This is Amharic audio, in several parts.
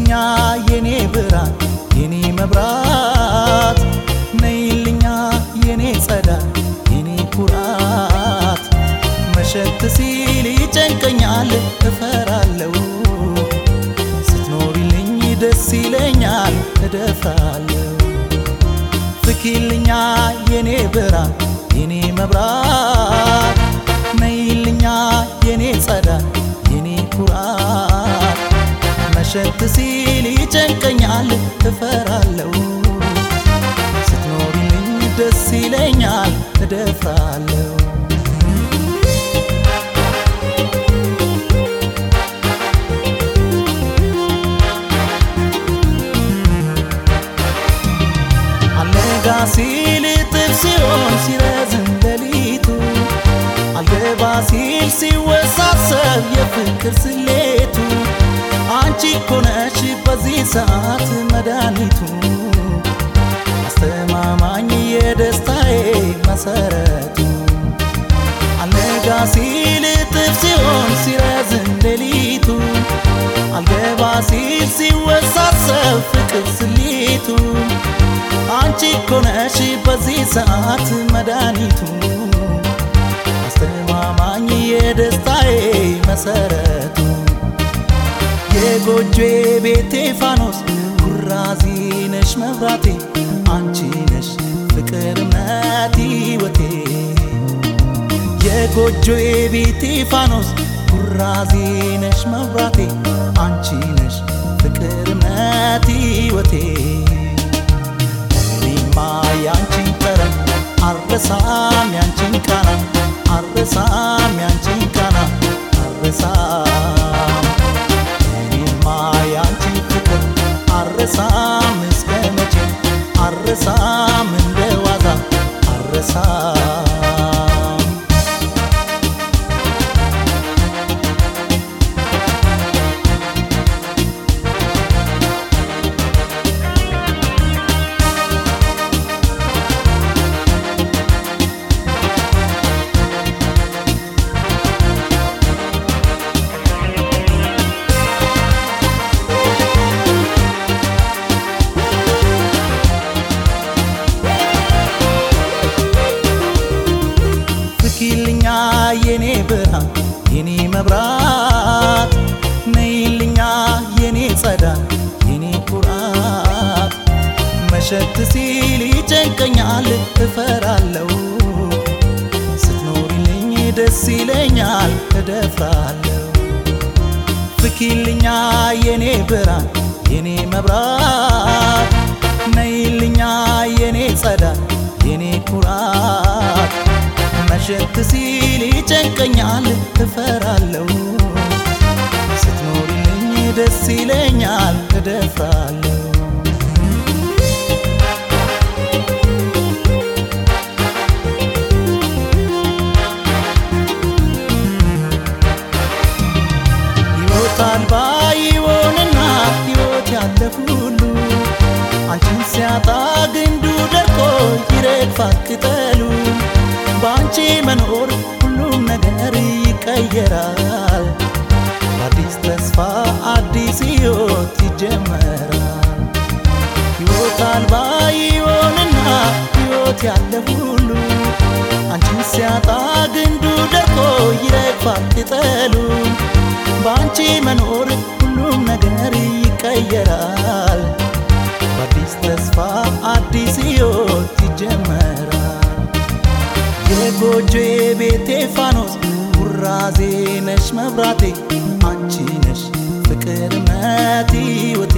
ነይልኛ የኔ ብርሃን የኔ መብራት ነይልኛ የኔ ጸዳል የኔ ኩራት መሸት ሲል ይጨንቀኛል እፈራለሁ ስትኖሪልኝ ደስ ይለኛል እደፍራለሁ ፍኪልኛ የኔ ብርሃን የኔ መብራት ነይልኛ የኔ ጸዳል የኔ ኩራት መሸት ሲል ይጨንቀኛል እፈራለሁ ስትኖሪልኝ ደስ ይለኛል እደፍራለሁ አልነጋ ሲል እጥፍ ሲሆን ሲረዝም ሌሊቱ አልገባ ሲል ሲወሳሰብ የፍቅር ስሌቱ አንቺ እኮ ነሽ በዚህ ሰዓት መድኃኒቱ አስተማማኝ የደስታዬ መሰረቱ አልነጋ ሲል እጥፍ ሲሆን ሲረዝም ሌሊቱ አልገባ ሲል ሲወሳሰብ ፍቅር ስሌቱ አንቺ እኮ ነሽ በዚህ ሰዓት መድኃኒቱ አስተማማኝ የደስታዬ መሰረቱ የጎጆ ቤቴ ፋኖስ ኩራዚ ነሽ መብራቴ አንቺ ነሽ ፍቅር እምነት ሕይወቴ የጎጆ ቤቴ ፋኖስ ኩራዚ ነሽ መብራቴ አንቺ ነሽ ፍቅር እምነት ሕይወቴ እኔማ ያንቺን ጠረን አረሳም ያንቺን ቃና አረሳም ያንቺን ቃና አረሳም እኔማ ያንቺን ፍቅር አረሳም እስከ መቼ አረሳም እንደ ዋዛ አረሳም ፍኪልኛ የኔ ብርሃን የኔ መብራት ነይልኛ የኔ ጸዳል የኔ ኩራት መሸት ሲል ይጨንቀኛል እፈራለሁ ስትኖሪልኝ ደስ ይለኛል እደፍራለሁ ፍኪልኛ የኔ ብርሃን የኔ መብራት ነይልኛ የኔ ጸዳል የኔ ኩራት መሸት ሲል ይጨንቀኛል እፈራለሁ ስትኖሪልኝ ደስ ይለኛል እደፍራለሁ ሕይወት አልባ ይሆንና ሕይወት ያለ ሁሉ አንቺን ሲያጣ ግንዱ ደርቆ ይረግፋል ቅጠሉ በአንቺ መኖር ሁሉም ነገር ይቀየራል አዲስ ተስፋ አዲስ ሕይወት ይጀመራል ሕይወት አልባ ይሆንና ሕይወት ያለ ሁሉ አንቺን ሲያጣ ግንዱ ደርቆ ይረግፋል ቅጠሉ በአንቺ መኖር ሁሉም ነገር ይቀየራል በአዲስ ተስፋ አዲስ ሕይወት ይጀመራል የጎጆ ቤቴ ፋኖስ ኩራዜ ነሽ መብራቴ አንቺ ነሽ ፍቅር እምነት ሕይወቴ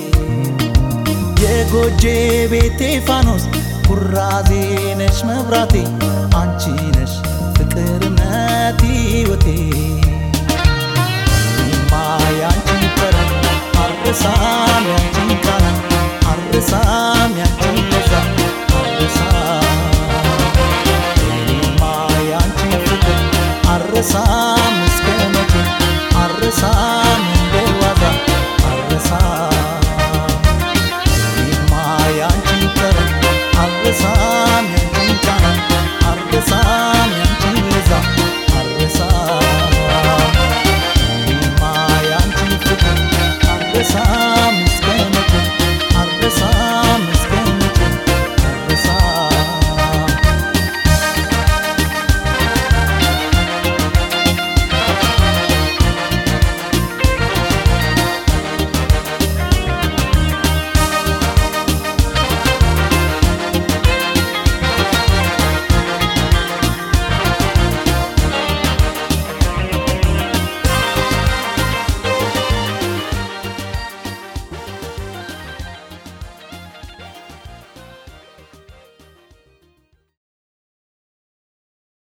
የጎጆ ቤቴ ፋኖስ ኩራዜ ነሽ መብራቴ አንቺ ነሽ ፍቅር እምነት ሕይወቴ እኔማ ያንቺን ጠረን አልረሳም